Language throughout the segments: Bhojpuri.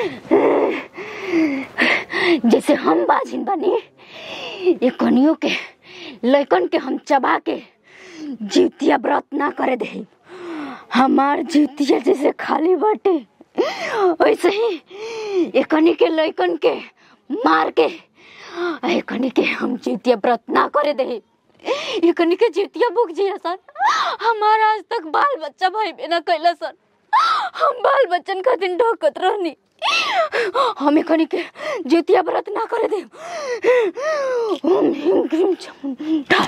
जैसे हम बाजिन बनी ये कनियों के लैकन के हम चबा के जीवतिया व्रत ना करे दे हमार जीवतिया जैसे खाली बाटे वैसे ही ये कनी के लैकन के मार के ये कनी के हम जीवतिया व्रत ना करे दे ये कनी के जीवतिया भूख जिया सर हमारा आज तक बाल बच्चा भाई बिना कैला सर हम बाल बच्चन खातिर ढोकत रहनी हमें कनी के जीतिया व्रत ना करे दे ओम ह्रीम क्रीम चामुंडा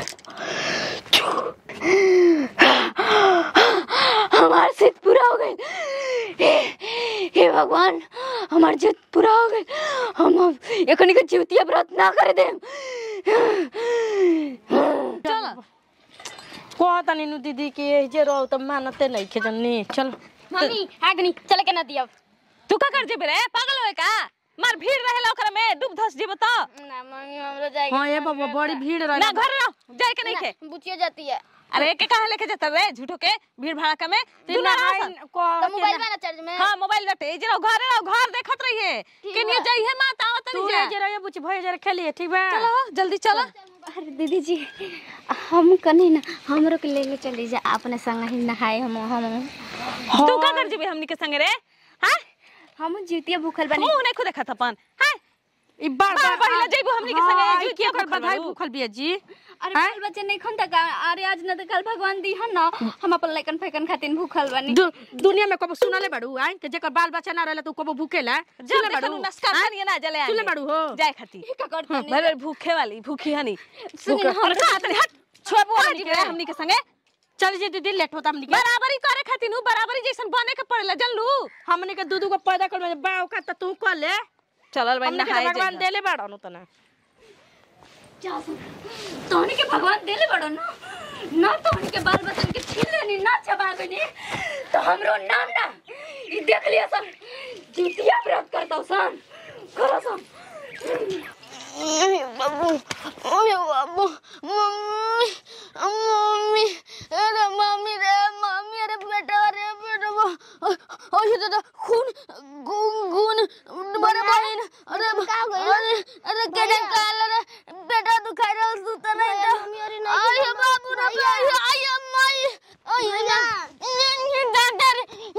हमार सिद्ध पूरा हो गई हे, हे भगवान हमार जिद पूरा हो गई हम अब ये कनी के जीतिया व्रत ना करे दे चल कहतानी नु दीदी कि ए जे रहो त मानते नहीं खे जन्नी चल मम्मी आगनी चले के ना दिया तू का कर जेबे रे पागल होए का मार भीड़ रहेला ओकरा में डूब धस जेबो त ना मम्मी हमरो जाएगा हां ए बाबा बड़ी भीड़ रही ना घर रहो जाए के नहीं खे बुचिया जाती है अरे के कहां लेके जाता रे झूठो के भीड़ भाड़का में तू ना रह सन। तो मोबाइल में ना चार्ज में हां मोबाइल रटे जे रहो घर रहो घर देखत रहिए के नहीं जाइए मात आवत तू नहीं ए जा जे रहे बुची भई जरा खेलिए ठीक बा चलो जल्दी चलो अरे दीदी जी हम कनी ना हमरो के लेके चली जा अपने संग ही नहाए हम हम तू का कर जेबे हमनी के संग रे हां हम जीतिया भूखल बनी तू नहीं खुद देखत अपन हां ई बार बार पहिला जइबो हमनी के संगे, हाँ, ई जुतिया के ओकर भूखल बधाई बारू। भूखल बिया जी अरे बाल बच्चे नहीं खन तक अरे आज न तो कल भगवान दी हन ना हम अपन लइकन फैकन खातिर भूखल बनी दु, दुनिया में कबो सुनले बाड़ू आई के जेकर बाल बच्चा ना रहला तू कबो भूखेला जब सुनले देखलू बाड़ू नस्का हाँ? खानिए ना जले सुनले बाड़ू हो जाए खाती ई का करत भाई भाई भूखे वाली भूखी हनी सुनी ना, अरे का तनी हट छोबो हमनी के हमनी के संगे चल जी दीदी लेट होता हमनी के बराबरी करे खातिर नु बराबरी जैसन बने के पड़ेला जानलू हमनी के दूधू को पैदा कर में बाव का त तू कर ले चलल भाई हमनी के नहाए भगवान जाइए देले बाड़न तना तोहनी के भगवान देले बड़ो ना ना तोहनी के बाल बच्चन के छीन लेनी ना चबा देनी तो हमरो नाम ना ई देख लिया सन जीतिया व्रत करता सन करो सन बाबू मम्मी बाबू मम्मी मम्मी अरे मम्मी रे मम्मी अरे बेटा रे बेटा ओए दादा खून गुन गुन बड़े बहन अरे अरे अरे केने काल रे बेटा दुखाई रहा तू त नहीं तो मम्मी अरे नहीं अरे बाबू रे अरे आय माई अरे ना दादा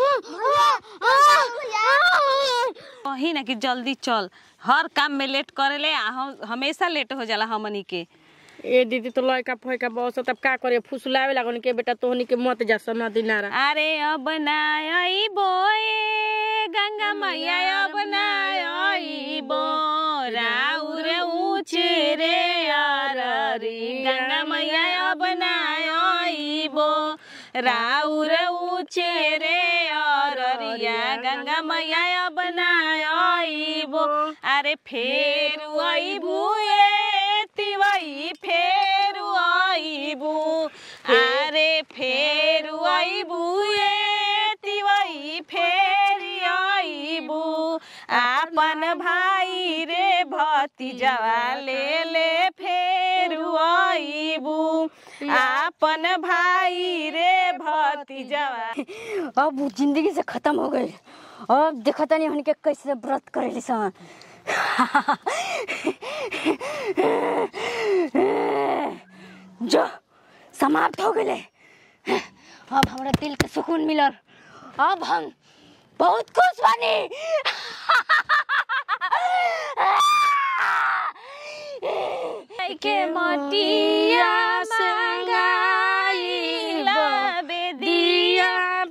रे कही ना कि जल्दी चल हर काम में लेट करेले आ हम हमेशा लेट हो जाला हमनी के ए दीदी तो लड़का फैका बस तब का करे फुसलावे लागन के बेटा तोहनी के मत जा सना दिनारा अरे अब नाई बोए गंगा मैया अब नाई बो राउर ऊंचे रे अररी गंगा मैया अब नाई बो राउर ऊंचे रे अररिया गंगा मैया अब नाई बो अरे फेर अइबू ए तिवई फेर अइबू अरे फेर अइबू ए तिवई फेर अइबू आपन भाई रे भतीजवा ले ले फेर अइबू आपन भाई रे भतीजवा अब वो जिंदगी से खत्म हो गई अब देखा तनी हमनी के कैसे व्रत करेली सन जो समाप्त हो गए अब हमरा दिल के सुकून मिलल अब हम बहुत खुश बनी के मटिया मंगाइला बेदिया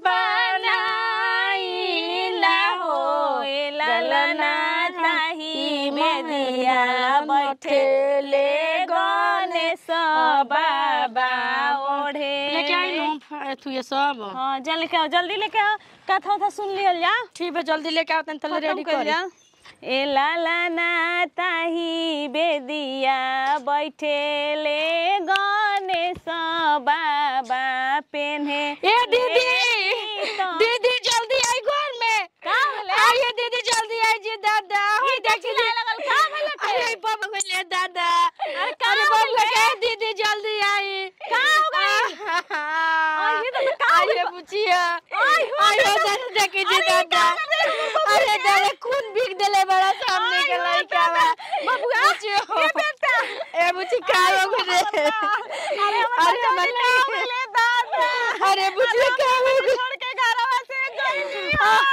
बनाइला हो ललना ताही बेदिया बैठेले गणेश बाबा ओढ़े लेके आई नु तू ये सब हाँ जल्दी लेके आओ जल्दी लेके आओ कथा उथा सुन लियल जा ठीक है जल्दी लेके आओ तन तले रेडी कर जा ए लाला ना ताही बेदिया बैठेले गणेश बाबा पेन्हे ए दीदी तो दीदी जल्दी आई घर में का होले आइए दीदी जल्दी आई जी दादा ई देखी लाए लगल का भले के अरे बाबा बोले दादा अरे का अरे होले? बाबा दीदी जल्दी आई का हो गई आइए दादा, का हो आइए बुचिया आई हो आइए दादा देखे जी अरे दादा का हो गई? अरे दादा खून बिक देले बड़ा सामने के लड़का बा बबुआ ये बेटा ए बुची का हो गए अरे हमर ले दादा अरे बुची का हो गए छोड़ के घरवा से गई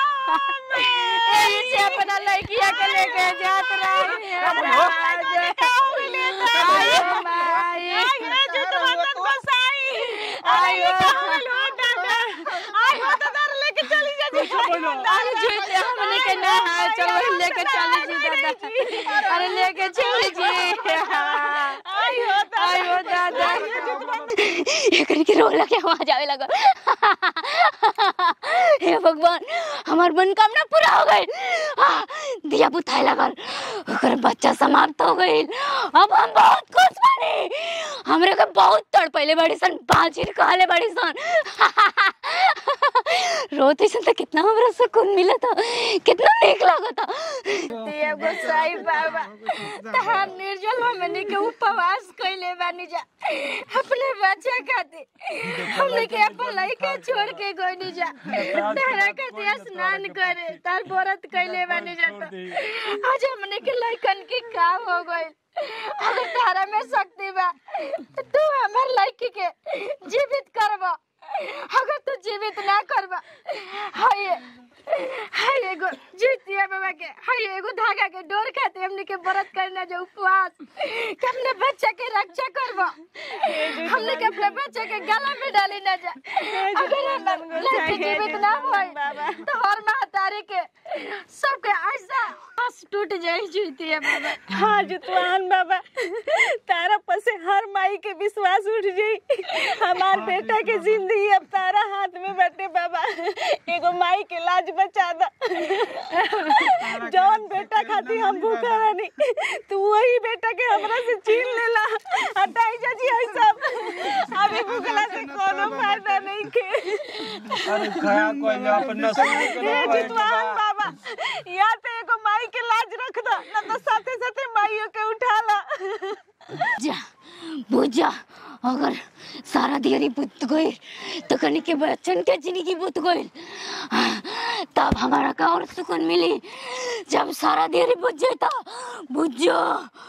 ए से अपना लड़किया के लेके जात रही है का हो ले दादा माई ये जो तुम्हारा गोसाई आयो लो दादा आयो दादा लेके चली जा अरे झूठ हमने के ना चलो लेके चली जी दादा अरे लेके चली जी आयो दादा आयो दादा एकरी के रोला के आवाज आवे लगा हे भगवान हमार मनोकामना पूरा हो गई दिया बुताए लगल ओकर बच्चा समाप्त हो गई अब हम बहुत खुश बानी हमरे के बहुत तड़पैले बड़ी सन बाजिर कहले बड़ी सन रोते सन तो कितना हमरा सुकून मिला था कितना नीक लगा था दिया गोसाई बाबा तहार निर्जल हमने के उपवास कइले बानी जा अपने बच्चा खातिर हमने के अपन लइका छोड़ के गइनी जा तारा खातिर स्नान करे तार व्रत कइले बानी जा तो आज हमने के लइकन के काम हो गइल अगर तारा में शक्ति बा तो तू हमर लइकी के जीवित करबा अगर तू जीवित ना करबा हाय हाय एगो जीतिया बाबा के हाय एगो धागा के डोर खाते हमने के व्रत करना जो उपवास कि अपने बच्चा के रक्षा करबो हमने के अपने बच्चे के गला में डाली ना जा अगर हम लड़के जीवित ना होए तो हर महतारी के सबके ऐसा आस टूट जाए जीतिया बाबा हाँ जुतवान बाबा तारा पर से हर माई के विश्वास उठ जाई हमार बेटा के जिंदगी अब तारा हाथ में बटे बाबा एगो माई के लाज बचा दा जौन बेटा खातिर हम भूखा रहनी तू वही बेटा के हमरा से छीन लेला हटाई जा जी हई सब अभी भूखला से कोनो फायदा नहीं के अरे खया कोई ना अपन नसीब के ए ना कोई जितवान बाबा या तो एगो माई के लाज रख दा ना तो साथे साथे माइयो के उठा ला जा बुझ जा अगर सारा दियरी बुत गई तो कनी के बच्चन के जिंदगी बुत गई तब हमारा का और सुकून मिली जब सारा दियरी बुझ जाता बुझ जा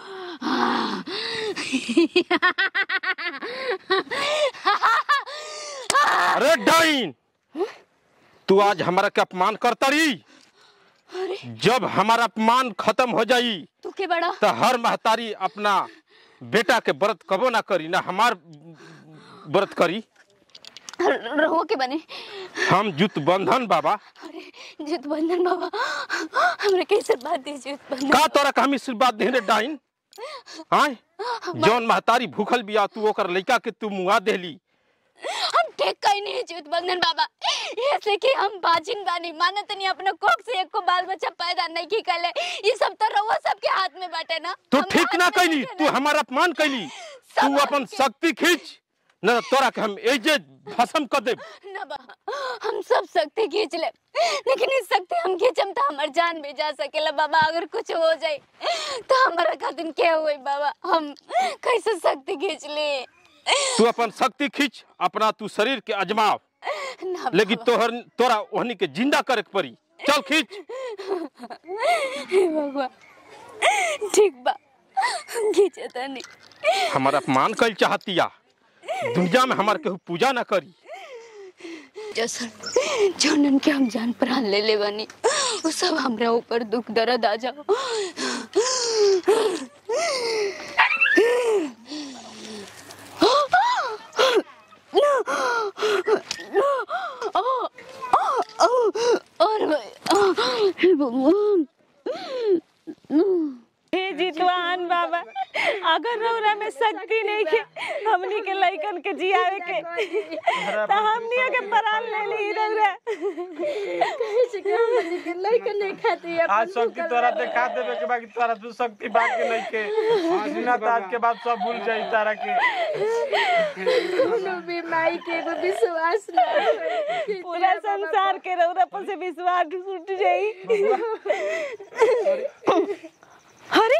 अरे डाइन तू आज हमारा के अपमान करता रही जब हमारा अपमान खत्म हो जाई तू के बड़ा तो हर महतारी अपना बेटा के व्रत कबो ना करी ना हमार व्रत करी रहो के बने हम जुत बंधन बाबा अरे जित बंधन बाबा हमरे कैसे बात दी जित बंधन का तोरा का हम आशीर्वाद देने डाइन हाँ जौन महतारी भूखल बिया तू ओकर लइका के तू मुआ देली हम ठीक कहीं नहीं जीवित बंधन बाबा ऐसे कि हम बाजिन बानी मानत नहीं अपने कोख से एक को बाल बच्चा पैदा नहीं की कले ये सब तो रउआ सबके हाथ में बाटे ना तू हमरा ठीक ना हाथ में कैली नहीं तू है ना। हमारा अपमान कैली सब तू अपन हमके- शक्ति खींच न तो तोरा के हम एजे भस्म कर देब ना बा हम सब शक्ति खींच ले लेकिन इस शक्ति हम खींचम तो हमार जान भी जा सकेला बाबा अगर कुछ हो जाए तो हमारा खातिर क्या हुई बाबा हम कैसे शक्ति खींच ले तू अपन शक्ति खींच अपना तू शरीर के अजमाव ना लेकिन तोहर तोरा ओहनी के जिंदा करे के पड़ी चल खींच हे भगवान ठीक बा खींचे तनी हमारा अपमान कल चाहतिया दुनिया में हमार केहू पूजा ना करी जैसन जनन के हम जान प्राण ले ले बनी वो सब हमरा ऊपर दुख दर्द आ जाओ और हे भगवान हे जितवान बाबा अगर रौरा में शक्ति नहीं के हमनी के लइकन के जियावे के तो हमनी के प्राण ले ली रौरा लइकन नहीं खाती है आज शक्ति तोरा देखा देवे के बाकी तोरा तू शक्ति बाकी नहीं के बिना ताज के बाद सब भूल जाई तारा के कोनो भी माई के एगो विश्वास ना होई। पूरा संसार के रौरा पर से विश्वास उठ जाई अरे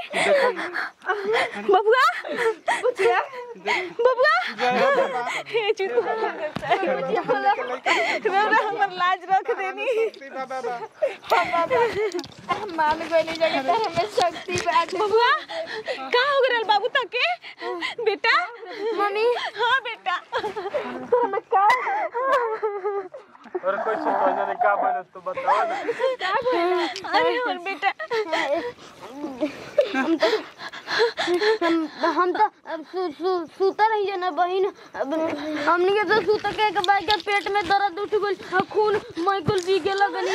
बबुआ बबुआ हे जितवान रौरा हमर लाज रख देनी मान गइली जगह तारा में शक्ति बाटे बबुआ का हो गरल बाबू तके बेटा मम्मी हाँ बेटा और कैसे कहने रे का बोले तू बताओ ना अरे और बेटा हम हम तो अब सु, सु, सुता रही ना बहन अब हमनी के तो सुता के के बाद के पेट में दर्द उठ गइल और खून मैकुल पी के लगनी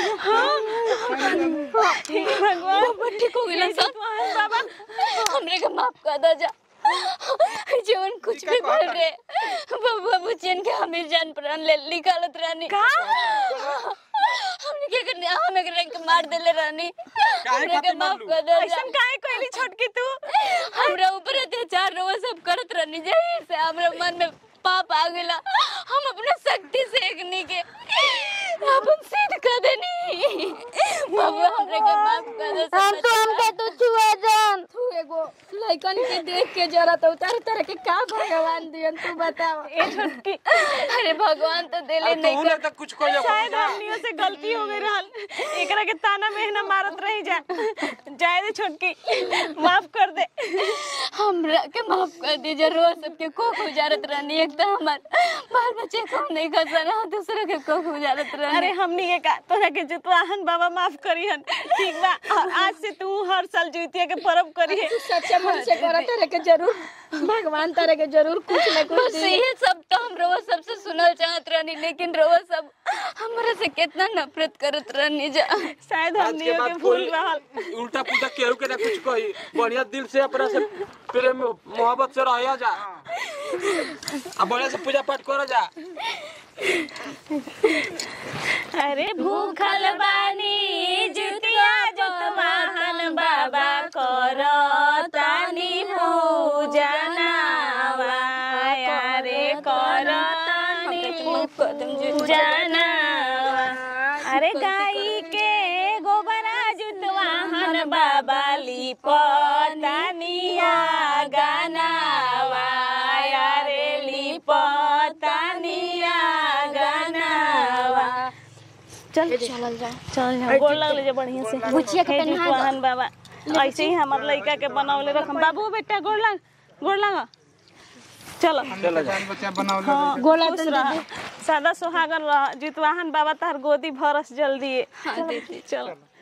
भगवान ठीक हो गइल सब बाबा हमरे के माफ कर दो जा जीवन कुछ भी बोल रे बाबा बुचियन के हमीर जान प्राण ले निकालत रानी का हमने के करने हमें के के मार देले रानी हमरे के माफ कर दो जा ऐसन काहे कहली छोटकी तू हमरा ऊपर अत्याचार रोज सब करत रहनी जाहिर से हमरा मन में पाप आ गेला हम अपने शक्ति से एकनी के अपन सिद्ध कर देनी बाबा हमरे के माफ कर दो हम तो हमके तो छुआ जान तू एगो लइकन के देख के जरा तो उतार उतार के का भगवान दियन तू बताओ ए छोटकी अरे भगवान तो दिले नहीं तूने तो कुछ कह शायद हमनियों से गलती हो गई रहल एकरा के ताना मेहना मारत रही जा जाए दे छोटकी माफ कर दे हमरा के माफ कर दीजिए रोज सबके कोख उजारत रहनी एक तो हमार बाल बच्चे को नहीं खसना दूसरे के कोख उजारत रहनी अरे हमनी के का तोरा के जुतवाहन बाबा माफ करिहन ठीक बा और आज से तू हर साल जुतिया के पर्व करिहे सच्चा मन से करा तारे के जरूर भगवान तारे के जरूर कुछ न कुछ बस दी ये सब तो हम रोज सबसे सुनल चाहत रहनी लेकिन रोज सब हमरा से कितना नफरत करत रहनी जा शायद आज हमनी के के बाद भूल कोई रहल उल्टा पुल्टा केहू के ना कुछ कही बढ़िया दिल से अपना से प्रेम मोहब्बत से रह जा आ बढ़िया से पूजा पाठ कर जा अरे भूखल बानी जुतिया जुतवाहन बाबा करो तानी पूजनावा रे करो तानी जनावा अरे गाई के गोबरा जुतवाहन बाबा लिपतानिया गानावा रे लिपतानिया गानावा चल चल जा चल जा गोड़ लगले जे बढ़िया से बुचिया के हे तनी हाथ जुतवाहन बाबा ऐसे ही हमर लइका के बनौले रखम बाबू बेटा गोड़ लग गोड़ लग चलो हाँ, गोला खुश रह सदा सुहागन रह जितवाहन बाबा तार गोदी भरस जल्दी चलो